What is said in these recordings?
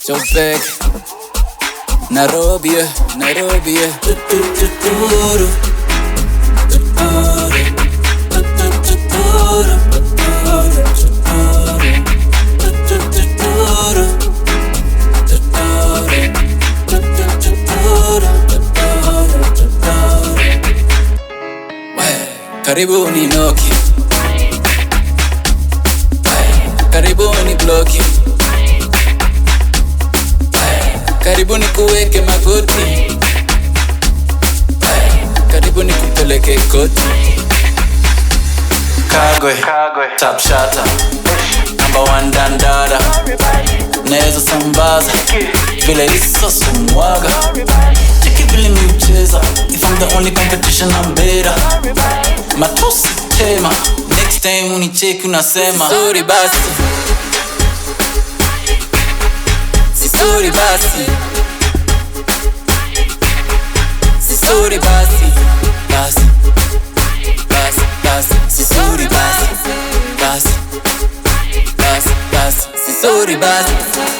Chopek Nairobi, eh, Nairobi eh. Tutututuru. Tuturu. Tutututuru. Tuturu. Tuturu. Tutututuru. Tuturu. Tutututuru. Tuturu. Tuturu. We, Karibuni Noki, karibuni bloki, karibuni kuweke magoti, karibuni kupeleke koti. Kagwe, top shata, number one dandada, naweza sambaza vile hiso sumwaga, cheki vile miucheza, if I'm the only competition I'm better. Matusi tema, next time unicheki unasema sorry basi, si sorry basi, si sorry basi, basi, basi, basi, si sorry basi, basi, basi, basi, si sorry basi.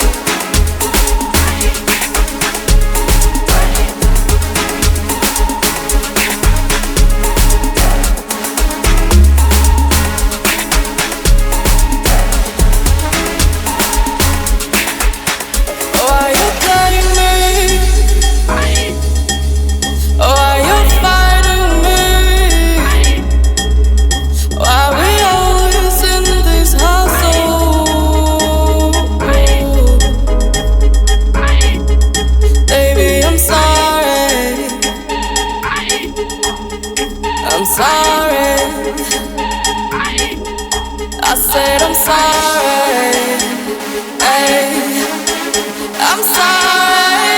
Oh, are you playing me? Oh, are you fighting me? Why we always in this hustle? Baby, I'm sorry. I'm sorry. I said I'm sorry. Hey. I'm sorry.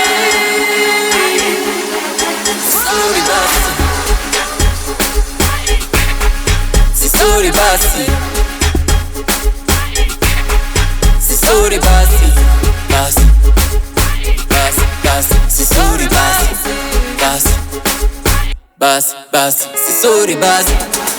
Sorry basi, si sorry basi, si sorry basi, basi, basi, basi, si sorry basi, basi, basi, basi, si sorry basi.